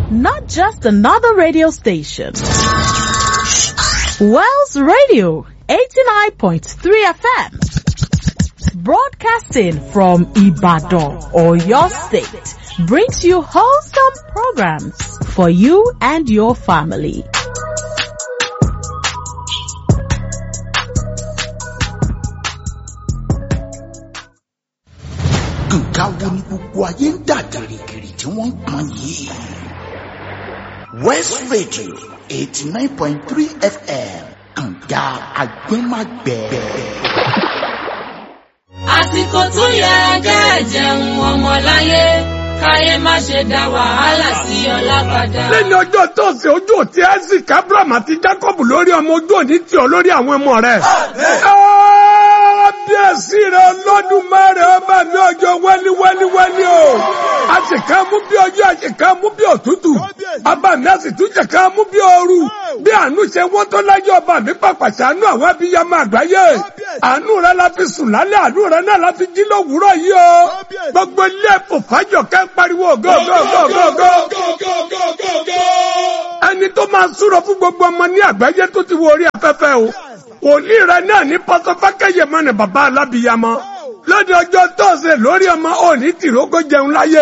not just another radio station. Wells Radio 89.3 FM. Broadcasting from Ibadan or your state brings you wholesome programs for you and your family. nǹkan wo ni gbogbo ayé ń dà gìrìgìrì tí wọ́n ń pọn yìí. west radio eighty nine point three fm kànga agbẹ́magbẹ́. àsìkò tó yẹ kẹ́ jẹun ọmọláyé káyé má ṣe dá wàhálà sí ọlá padà. lẹ́ni ọjọ́ tọ́sí ojú òtí isaac abraham àti jacob lórí ọmọ ojú òní tí ọ lórí àwọn ọmọ rẹ̀. kábíyèsí rẹ̀ lọ́dún mẹ́rin ọba mi ọjọ́ wẹ́lí wẹ́lí wẹ́lí o. a sì ká mú bí ọjọ́ a sì ká mú bí òtútù. ọba mi a sì tún jẹ ká mú bí ooru. bí àánú ṣe wọ́n tó láyé ọba mi pàpà ṣàánú àwọn abiyamọ àgbáyé. àánú rẹ̀ la fi sùn lálẹ́ àánú rẹ̀ náà la fi jí lówùúrọ̀ yìí o. gbogbo ilé ẹ̀fọ́ fàájọ kẹ́ ń pariwo gọ́gọ́gọ́gọ́gọ́ ẹni tó máa súrọ fún gbogbo ọmọ ní àgbáyé tó ti wo orí afẹ́fẹ́ o òní rẹ náà ní pọtọfákẹyẹ mọ ní bàbá alábìyamọ lóde ọjọ́ tọ́sẹ̀ lórí ọmọ òní tìrógó jẹun láyé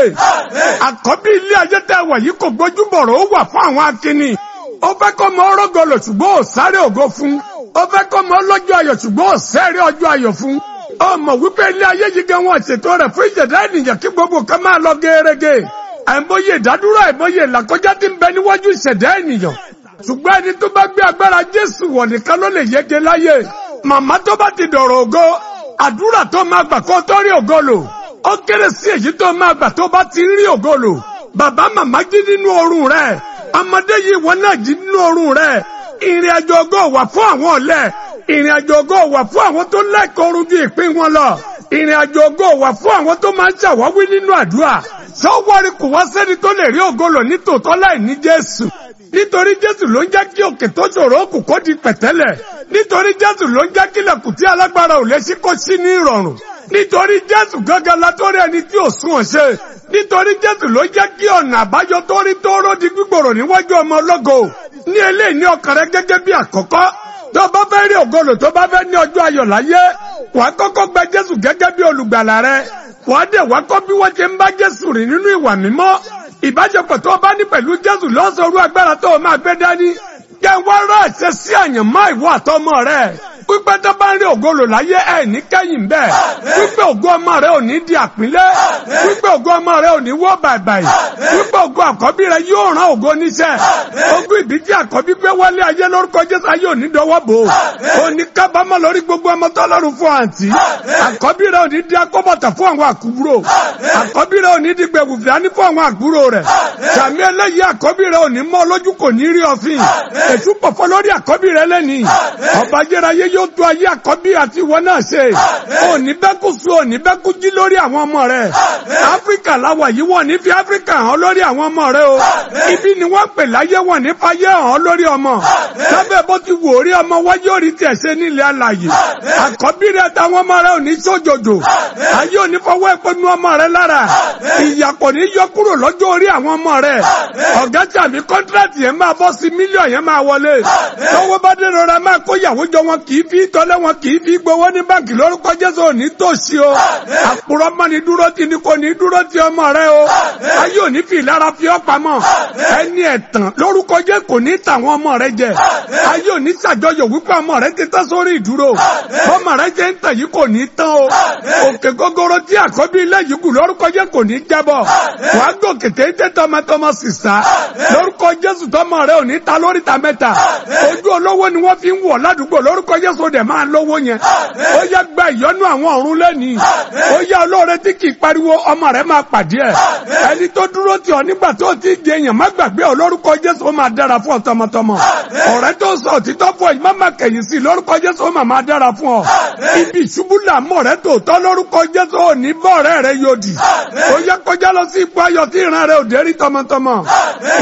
àkọ́bí ilé ayé tẹ́ wà yìí kò gbójúbọ̀rọ̀ ó wà fún àwọn akínní ó fẹ́ kọ́ mọ ọrọ́gọlọ̀ ṣùgbọ́n ò sáré ògo fún ó fẹ́ kọ́ mọ ọlọ́jọ́ ayọ̀ ṣùgbọ́n ò sẹ́rẹ́ ọjọ́ ayọ̀ fún ọmọ wípé ilé ayé yìí gan wọn ṣètò rẹ̀ fún ìjẹ̀dá ènìyàn kí gbogbo kan máa lọ gẹ́rẹ́gẹ́ àìmọye ìdádúró àìmọye ìlàkọjá tí ń bẹ níwájú ìṣẹ̀dá ènìyàn ṣùgbọ́n ẹni tó bá gbé agbára jésù wọ̀ nìkan ló lè yege láyé màmá tó bá ti dọ̀rọ̀ ògo àdúrà tó máa gbà kó tó rí ògo lò ó kéré sí èyí tó máa gbà tó bá ti rí ògo lò bàbá màmá jí nínú oorun rẹ̀ ọmọdé yìí wọn náà jí nínú oorun rẹ̀ ìrìn àjò ògo wà fún àwọn ọ̀lẹ ìrìn àjò ògo wà fún àwọn tó lẹ́kọ̀ọ́ rújú ìpín wọn lọ ìrìn àjò ògo wà fún àwọn tó máa ń ṣàwáwí nínú àdúrà sọ́wọ́rì kò wá sẹ́ni tó lè rí ògolo ní tòótọ́ láì ní Jésù nítorí Jésù ló ń jẹ́ kí òkè tó ṣòro òkú kó di pẹ̀tẹ́lẹ̀ nítorí Jésù ló ń jẹ́ kí ilẹ̀kùn tí alágbára ò lè ṣí kó sí ní ìrọ̀rùn nítorí Jésù gángan látórí ẹni tí ò sún ọ̀ṣẹ́ nítorí Jésù ló ń jẹ́ kí ọ̀nà àbáyọ tó rí tóóró di gbígbòrò níwájú ọmọ ọlọ́gọ ní eléyìí ní ọkàn rẹ gẹ́gẹ́ bí àkọ́kọ́ tó bá fẹ́ rí ògolo tó bá fẹ́ ní ọjọ́ ayọ̀ láyé wàá kọ́kọ́ gba Jésù gẹ́gẹ́ bí olùgbàlà rẹ wàá dẹ̀ wá kọ́ bí wọ́n ṣe ń bá Jésù rìn nínú ìwà mímọ́ ìbáṣepọ̀ tó o bá ní pẹ̀lú Jésù lọ́sọ̀rọ̀ agbára tó o máa gbé dání jẹ́ wá rà ṣe sí àyànmọ́ ìwọ àtọmọ rẹ̀ pípẹ́ tó bá ń rí ògolo láyé ẹ̀ ní kẹ́yìn bẹ́ẹ̀ pípẹ́ ògo ọmọ rẹ̀ ò ní di àpínlẹ̀ pípẹ́ ògo ọmọ rẹ̀ ò ní wọ́ bàìbàì pípẹ́ ògo àkọ́bí rẹ̀ yóò rán ògo níṣẹ́ ogún ìbí tí àkọ́bí gbé wálé ayé lórúkọ Jésù ayé ò ní dọwọ́ bò ó ní kábàámọ̀ lórí gbogbo ọmọ tọ́lọ́run fún àǹtí àkọ́bí rẹ̀ ò ní di akọ́bọ̀tà fún àwọn àkúrò àkọ́bí rẹ̀ ò ní di gbẹ̀wùfìání fún àwọn àkúrò rẹ̀ sàmì eléyìí àkọ́bí rẹ̀ ò ní mọ́ lójú kò ní rí ọ̀fìn èṣù pọ̀fọ́ lórí àkọ́bí rẹ̀ lẹ́nìí ọba ayérayé yóò tó ayé àkọ́bí àti ìwọ náà ṣe òní bẹ́kú sùn òní bẹ́kú jí lórí àwọn ọmọ rẹ̀ áfíríkà láwà yìí wọ́n ní fi áfíríkà hàn lórí àwọn ọmọ rẹ̀ o ibi ni wọ́n pè láyé wọ́n ní fayé hàn lórí ọmọ lábẹ́ bó ti wò rí ọmọ wáyé orí tiẹ̀ ṣe nílẹ̀ alàyè àkọ́bí rẹ̀ táwọn ọmọ rẹ̀ ò ní sójòjò ayé ò ní fọwọ́ ìpinnu ọmọ rẹ̀ lára ìyà kò ní yọ kúrò lọ́jọ́ orí àwọn ọmọ rẹ̀ ọ̀gá tàbí kọ́ńtíráàtì yẹn máa bọ́ sí mílíọ̀n yẹn máa wọlé tọ́wọ́ bá dé rọra máa kó yàwó jọ wọn kì í fi tọ́lẹ̀ wọn kì í fi gbowó ní báńkì lórúkọ Jésù òní tòṣì o àpòrọ̀ mọ́ ni dúró ti ni kò ní dúró ti ọmọ rẹ o ayé òní fi ìlara fi ọ́ pamọ́ ẹni ẹ̀tàn lórúkọ Jésù kò ní tàwọn ọmọ rẹ jẹ ayé òní ṣàjọyọ̀ wípé ọmọ rẹ ti tán sórí ìdúró ọmọ rẹ jẹ́ ń tàn yìí kò ní tán o òkè gógóró tí àkọ́bí ilé yìí kù lórúkọ Jésù kò ní jábọ̀ wàá gòkè téńté tọmọtọmọ sísá lórúkọ Jésù tọmọ rẹ ò ní ta lórí ta mẹ́ta ojú olówó ni wọ́n fi ń wọ̀ ládùúgbò lórúkọ Jésù dẹ̀ máa lówó yẹn ó yẹ gba ìyọ́nú àwọn ọ̀run lẹ́nìí ó yẹ olóore tí kì í pariwo ọmọ rẹ máa pàdé ẹ̀ ẹni tó dúró tì ọ́ nígbà tó ti di èèyàn má gbàgbé ọ lórúkọ Jésù ó máa dára fún ọ tọmọtọmọ ọ̀rẹ́ tó sọ òtítọ́ fún ọ yìí má má kẹ̀yìn sí lórúkọ Jésù ó máa máa dára fún ọ ibi ìṣubú làmọ́ rẹ tòótọ́ lórúkọ Jésù ò ní bọ́ ọ̀rẹ́ rẹ yóò dì ó yẹ kọjá lọ sí ipò ayọ̀ tí ìran rẹ ò dé rí tọmọtọmọ ìpinnu ọlọ́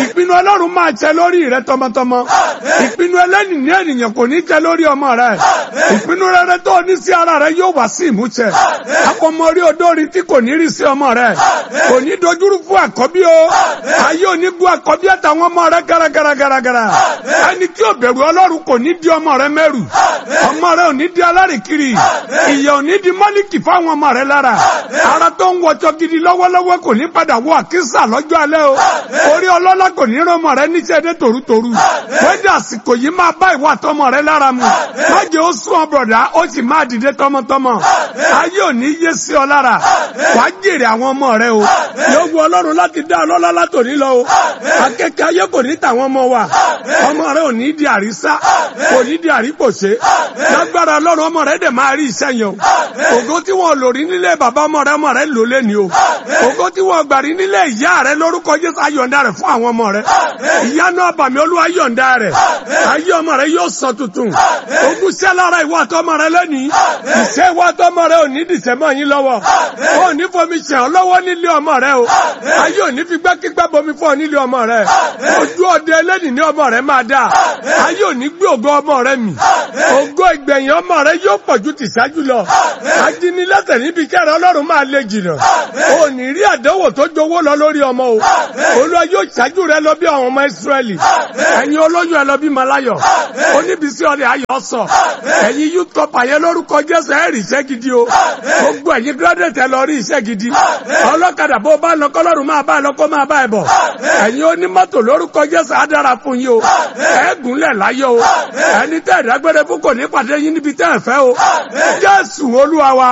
ọlọ́run máa ṣẹ lórí rẹ tọmọtọmọ ìpinnu ẹlẹ́ni ní ènìyàn kò ní ṣẹ lórí ọmọ rẹ ìpinnu rere tó ní sí ara rẹ yóò wá sí ìmúṣẹ akọmọrí odórí tí kò ní rí sí ọmọ rẹ kò ní dojúrú fún àkọ́bí o ayé ò ní bu àkọ́bí àtàwọn ọmọ rẹ gàràgàràgàrà ẹni tí ò bẹ̀rù ọlọ́run kò ní di ọmọ rẹ mẹ́rù ọmọ rẹ ò ní di alárìkiri ìyà ò ní di mọ́líkì fáwọn ọmọ rẹ lára ara tó ń wọjọ gidi lọ́wọ́lọ́wọ́ kò ní padà wọ àkísà lọ́jọ́ alẹ́ o orí ọlọ́lá kò ní rán ọmọ rẹ níṣẹ́ dé tòrútòrú wẹ́dà àsìkò yìí máa bá ìwà tọmọ rẹ lára mu májè ó sún ọ bọ̀dá ó sì máa dìde tọmọtọmọ ayé ò ní yé sí ọ lára wàá jèrè àwọn ọmọ rẹ o yóò wu ọlọ́run láti dá ọlọ́lá látòní lọ o akẹ́kẹ́ ayé kò ní tàwọn ọmọ wa ọmọ rẹ ò ní di àrísá kò ní di àrípòṣe lágbára ọlọ́run ọmọ rẹ dẹ̀ máa rí iṣẹ́ yẹn o ògo tí wọn lò rí nílé bàbá ọmọ rẹ ọmọ rẹ lò lẹ́ni o ògo tí wọn gbà rí nílé ìyá rẹ lórúkọ jésù ayọ̀ǹda rẹ fún àwọn ọmọ rẹ ìyanu àbàmì olúwa yọ̀ǹda rẹ ayé ọmọ rẹ yóò sọ tuntun ogún sẹ́ lára ìwọ àtọmọ rẹ lẹ́ni ìṣe ìwọ àtọmọ rẹ ò ní dìṣẹ́ mọ́ yín lọ́wọ́ ò ní fomi ṣẹ̀ ọ́ lọ́wọ́ nílé ọmọ rẹ o ayé ò ní fi gbẹ́kígbẹ́ bomi fún ọ nílé ọmọ rẹ ojú ọdẹ ẹlẹ́ni ní ọmọ rẹ máa dáa ayé ò ní gbé ògo ọmọ rẹ mì ògo ìgbẹ̀yìn ọmọ rẹ yóò pọ̀ ju tìṣáájú lọ ajínilẹ́sẹ̀ níbi kẹrẹ ọlọ́run máa lè jìnnà ò ní rí àdánwò tó jowó lọ lórí ọmọ o olúwa yóò ṣáájú rẹ lọ bí àwọn ọmọ ìsírẹ́lì ẹ̀yin olóyún ẹ lọ bí malayọ oníbísí ọ̀rẹ́ ayọ̀ sọ ẹ̀yin youth cup àyẹ lórúkọ jésù ẹ̀ rí iṣẹ́ gidi o gbogbo ẹ̀yin graduate ẹ lọ rí iṣẹ́ gidi ọlọ́kadà bó bá lọ kọ́lọ́run máa bá lọ kó máa bá ẹ bọ̀ ẹ̀yin onímọ́tò lórúkọ jésù á dára fún yín o ẹ̀ gúnlẹ̀ láyọ̀ o ẹni tẹ́ ẹ̀dágbére fún kò ní pàdé yín níbi tẹ́ ẹ̀ fẹ́ o jésù olúwa wa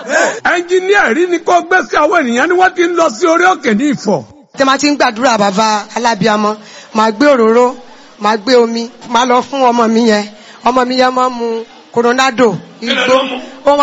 ẹnjìníà rí ni kó gbé sí àwọn ènìyàn ni wọ́n ti ń lọ sí orí òkè ní ìfọ̀ tẹ máa ti ń gbàdúrà bàbá alábíàmọ máa gbé òróró máa gbé omi máa lọ fún ọmọ mi yẹn ọmọ mi yẹn máa mu coronado igbó ó